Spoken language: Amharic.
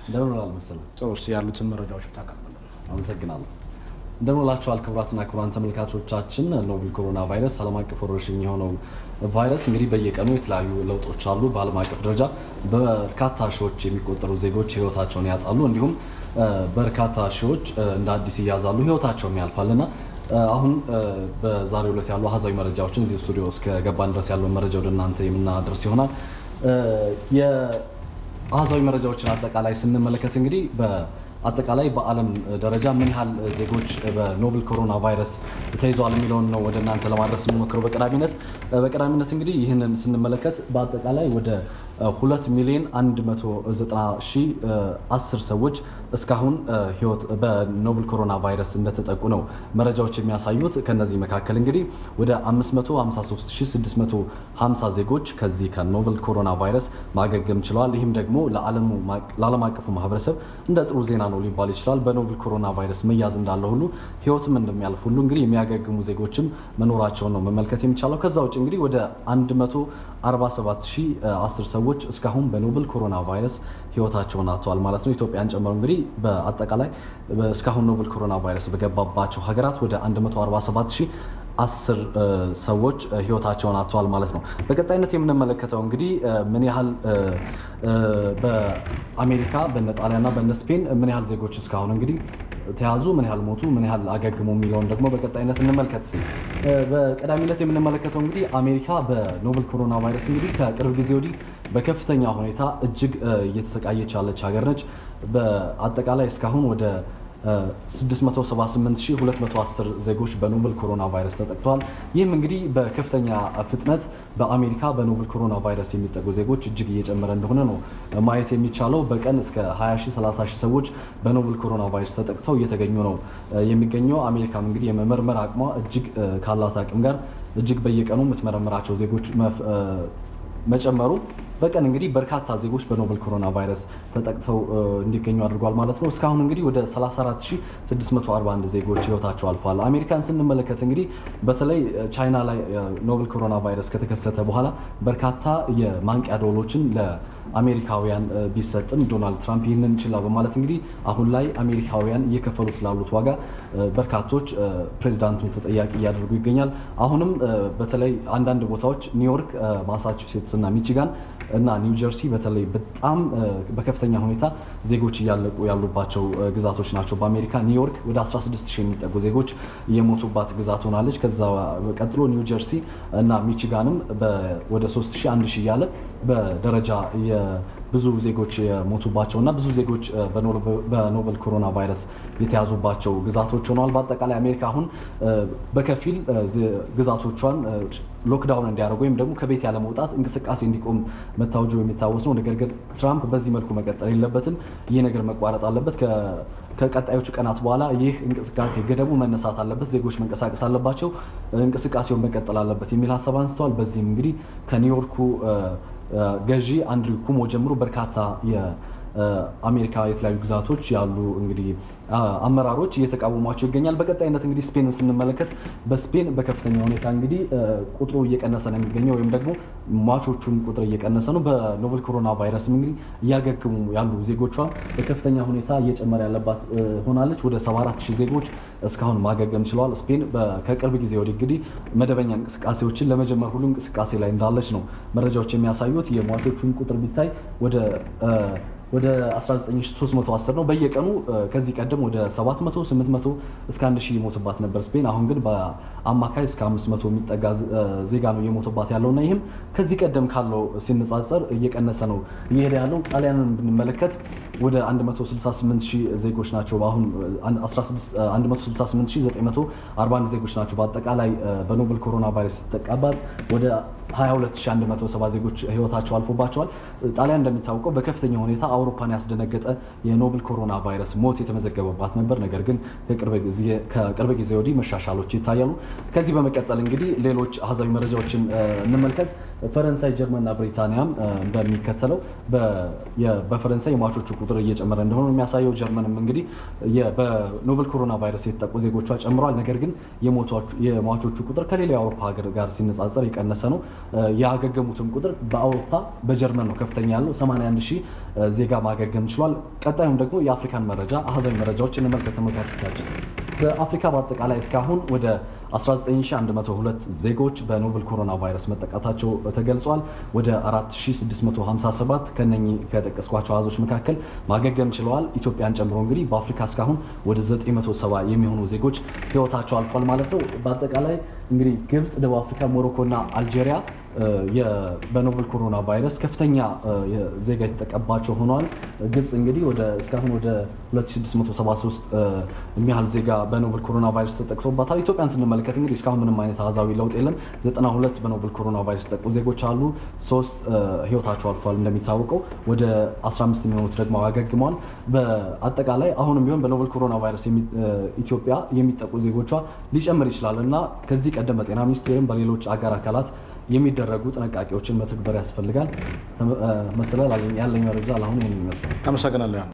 እንደምን ውላል መሰለ? ጥሩ እስኪ ያሉትን መረጃዎች ታቀርበልን። አመሰግናለሁ። እንደምን ውላችኋል ክቡራትና ክቡራን ተመልካቾቻችን። ኖቬል ኮሮና ቫይረስ ዓለም አቀፍ ወረርሽኝ የሆነው ቫይረስ እንግዲህ በየቀኑ የተለያዩ ለውጦች አሉ። በዓለም አቀፍ ደረጃ በርካታ ሺዎች የሚቆጠሩ ዜጎች ህይወታቸውን ያጣሉ፣ እንዲሁም በርካታ ሺዎች እንደ አዲስ ይያዛሉ፣ ህይወታቸውም ያልፋልና አሁን በዛሬው ዕለት ያሉ አሃዛዊ መረጃዎችን እዚህ ስቱዲዮ እስከ ገባን ድረስ ያለውን መረጃ ወደ እናንተ የምናደርስ ይሆናል። የአሃዛዊ መረጃዎችን አጠቃላይ ስንመለከት እንግዲህ በአጠቃላይ በዓለም ደረጃ ምን ያህል ዜጎች በኖቨል ኮሮና ቫይረስ ተይዘዋል የሚለውን ነው ወደ እናንተ ለማድረስ የምንሞክረው በቀዳሚነት በቀዳሚነት እንግዲህ ይህንን ስንመለከት በአጠቃላይ ወደ ሁለት ሚሊዮን 190 ሺህ 10 ሰዎች እስካሁን ህይወት በኖቨል ኮሮና ቫይረስ እንደተጠቁ ነው መረጃዎች የሚያሳዩት። ከነዚህ መካከል እንግዲህ ወደ 553650 ዜጎች ከዚህ ከኖቨል ኮሮና ቫይረስ ማገገም ችለዋል። ይህም ደግሞ ለዓለም አቀፉ ማህበረሰብ እንደ ጥሩ ዜና ነው ሊባል ይችላል። በኖቨል ኮሮና ቫይረስ መያዝ እንዳለ ሁሉ ህይወትም እንደሚያልፍ ሁሉ እንግዲህ የሚያገግሙ ዜጎችም መኖራቸውን ነው መመልከት የሚቻለው። ከዛ ውጭ እንግዲህ ወደ 147010 ሰዎች እስካሁን በኖቨል ኮሮና ቫይረስ ህይወታቸውን አጥተዋል ማለት ነው። ኢትዮጵያን ጨምሮ እንግዲህ በአጠቃላይ እስካሁን ኖቨል ኮሮና ቫይረስ በገባባቸው ሀገራት ወደ 147 አስር ሰዎች ህይወታቸውን አጥተዋል ማለት ነው። በቀጣይነት የምንመለከተው እንግዲህ ምን ያህል በአሜሪካ በነ ጣሊያንና በነ ስፔን ምን ያህል ዜጎች እስካሁን እንግዲህ ተያዙ፣ ምን ያህል ሞቱ፣ ምን ያህል አገግሙ የሚለውን ደግሞ በቀጣይነት እንመልከት። ስ በቀዳሚነት የምንመለከተው እንግዲህ አሜሪካ በኖቨል ኮሮና ቫይረስ እንግዲህ ከቅርብ ጊዜ ወዲህ በከፍተኛ ሁኔታ እጅግ እየተሰቃየች ያለች ሀገር ነች። በአጠቃላይ እስካሁን ወደ 678210 ዜጎች በኖቨል ኮሮና ቫይረስ ተጠቅተዋል። ይህም እንግዲህ በከፍተኛ ፍጥነት በአሜሪካ በኖቨል ኮሮና ቫይረስ የሚጠቁ ዜጎች እጅግ እየጨመረ እንደሆነ ነው ማየት የሚቻለው። በቀን እስከ 20 30 ሺህ ሰዎች በኖቨል ኮሮና ቫይረስ ተጠቅተው እየተገኙ ነው የሚገኘው። አሜሪካም እንግዲህ የመመርመር አቅሟ እጅግ ካላት አቅም ጋር እጅግ በየቀኑ የምትመረምራቸው ዜጎች መጨመሩ በቀን እንግዲህ በርካታ ዜጎች በኖቨል ኮሮና ቫይረስ ተጠቅተው እንዲገኙ አድርጓል ማለት ነው። እስካሁን እንግዲህ ወደ 34641 ዜጎች ህይወታቸው አልፏል። አሜሪካን ስንመለከት እንግዲህ በተለይ ቻይና ላይ ኖቨል ኮሮና ቫይረስ ከተከሰተ በኋላ በርካታ የማንቂያ ደወሎችን ለአሜሪካውያን ቢሰጥም ዶናልድ ትራምፕ ይህንን ችላ በማለት እንግዲህ አሁን ላይ አሜሪካውያን እየከፈሉት ላሉት ዋጋ በርካቶች ፕሬዚዳንቱን ተጠያቂ እያደረጉ ይገኛል። አሁንም በተለይ አንዳንድ ቦታዎች ኒውዮርክ፣ ማሳቹሴትስ እና ሚቺጋን እና ኒው ጀርሲ በተለይ በጣም በከፍተኛ ሁኔታ ዜጎች እያለቁ ያሉባቸው ግዛቶች ናቸው። በአሜሪካ ኒውዮርክ ወደ 16 ሺህ የሚጠጉ ዜጎች የሞቱባት ግዛት ሆናለች። ከዛ ቀጥሎ ኒው ጀርሲ እና ሚቺጋንም ወደ 3 ሺህ 1 ሺህ እያለ በደረጃ ብዙ ዜጎች የሞቱባቸው እና ብዙ ዜጎች በኖቨል ኮሮና ቫይረስ የተያዙባቸው ግዛቶች ሆነዋል። በአጠቃላይ አሜሪካ አሁን በከፊል ግዛቶቿን ሎክዳውን እንዲያደርጉ ወይም ደግሞ ከቤት ያለ መውጣት እንቅስቃሴ እንዲቆም መታወጁ የሚታወስ ነው። ነገር ግን ትራምፕ በዚህ መልኩ መቀጠል የለበትም። ይህ ነገር መቋረጥ አለበት። ከቀጣዮቹ ቀናት በኋላ ይህ እንቅስቃሴ ገደቡ መነሳት አለበት፣ ዜጎች መንቀሳቀስ አለባቸው፣ እንቅስቃሴውን መቀጠል አለበት የሚል ሀሳብ አንስተዋል። በዚህም እንግዲህ ከኒውዮርኩ ገዢ አንድሪው ኩሞ ጀምሮ በርካታ የአሜሪካ የተለያዩ ግዛቶች ያሉ እንግዲህ አመራሮች እየተቃወሟቸው ይገኛል። በቀጣይነት እንግዲህ ስፔንን ስንመለከት በስፔን በከፍተኛ ሁኔታ እንግዲህ ቁጥሩ እየቀነሰ ነው የሚገኘው ወይም ደግሞ ሟቾቹም ቁጥር እየቀነሰ ነው። በኖቨል ኮሮና ቫይረስም እንግዲህ እያገግሙ ያሉ ዜጎቿ በከፍተኛ ሁኔታ እየጨመረ ያለባት ሆናለች። ወደ 74 ሺህ ዜጎች እስካሁን ማገገም ችለዋል። ስፔን ከቅርብ ጊዜ ወዲህ እንግዲህ መደበኛ እንቅስቃሴዎችን ለመጀመር ሁሉ እንቅስቃሴ ላይ እንዳለች ነው መረጃዎች የሚያሳዩት። የሟቾቹን ቁጥር ቢታይ ወደ ወደ 19310 ነው በየቀኑ። ከዚህ ቀደም ወደ 700 800 እስከ 1000 ይሞትባት ነበር ስፔን። አሁን ግን በአማካይ እስከ 500 የሚጠጋ ዜጋ ነው እየሞትባት ያለው እና ይህም ከዚህ ቀደም ካለው ሲነጻጸር እየቀነሰ ነው እየሄደ ያለው። ጣሊያንን ብንመለከት ወደ 168000 ዜጎች ናቸው አሁን 168941 ዜጎች ናቸው በአጠቃላይ በኖቨል ኮሮና ቫይረስ የተጠቃባት ወደ 22170 ዜጎች ህይወታቸው አልፎባቸዋል። ጣሊያን እንደሚታወቀው በከፍተኛ ሁኔታ አውሮፓን ያስደነገጠ የኖቨል ኮሮና ቫይረስ ሞት የተመዘገበባት ነበር። ነገር ግን ከቅርብ ጊዜ ወዲህ መሻሻሎች ይታያሉ። ከዚህ በመቀጠል እንግዲህ ሌሎች አሃዛዊ መረጃዎችን እንመልከት። ፈረንሳይ፣ ጀርመንና ብሪታንያም እንደሚከተለው በፈረንሳይ የሟቾቹ ቁጥር እየጨመረ እንደሆነ የሚያሳየው ጀርመንም እንግዲህ በኖቨል ኮሮና ቫይረስ የተጠቁ ዜጎቿ ጨምረዋል። ነገር ግን የሟቾቹ ቁጥር ከሌላ የአውሮፓ ሀገር ጋር ሲነጻጸር የቀነሰ ነው። ያገገሙትም ቁጥር በአውሮፓ በጀርመን ነው ከፍተኛ ያለው 81 ሺህ ዜጋ ማገገም ችሏል። ቀጣዩም ደግሞ የአፍሪካን መረጃ አሃዛዊ መረጃዎች እንመልከት ተመልካቾቻችን። በአፍሪካ በአጠቃላይ እስካሁን ወደ 19102 ዜጎች በኖቨል ኮሮና ቫይረስ መጠቃታቸው ተገልጿል። ወደ 4657 ከነኚህ ከጠቀስኳቸው አሃዞች መካከል ማገገም ችለዋል። ኢትዮጵያን ጨምሮ እንግዲህ በአፍሪካ እስካሁን ወደ 970 የሚሆኑ ዜጎች ህይወታቸው አልፏል ማለት ነው። በአጠቃላይ እንግዲህ ግብጽ፣ ደቡብ አፍሪካ፣ ሞሮኮ እና አልጄሪያ በኖቨል ኮሮና ቫይረስ ከፍተኛ ዜጋ የተጠቀባቸው ሆኗል። ግብጽ እንግዲህ ወደ እስካሁን ወደ 2673 የሚያህል ዜጋ በኖቨል ኮሮና ቫይረስ ተጠቅቶባታል። ኢትዮጵያን ስንመለከት እንግዲህ እስካሁን ምንም አይነት አሃዛዊ ለውጥ የለም። 92 በኖቨል ኮሮና ቫይረስ የተጠቁ ዜጎች አሉ። ሶስት ህይወታቸው አልፏል። እንደሚታወቀው ወደ 15 የሚሆኑት ደግሞ አገግመዋል። በአጠቃላይ አሁንም ቢሆን በኖቨል ኮሮና ቫይረስ ኢትዮጵያ የሚጠቁ ዜጎቿ ሊጨምር ይችላል እና ከዚህ ቀደም በጤና ሚኒስቴርም በሌሎች አጋር አካላት የሚደረጉ ጥንቃቄዎችን መተግበር ያስፈልጋል። መሰለ ያለኝ መረጃ ለአሁን ይህን ይመስላል። አመሰግናለሁ።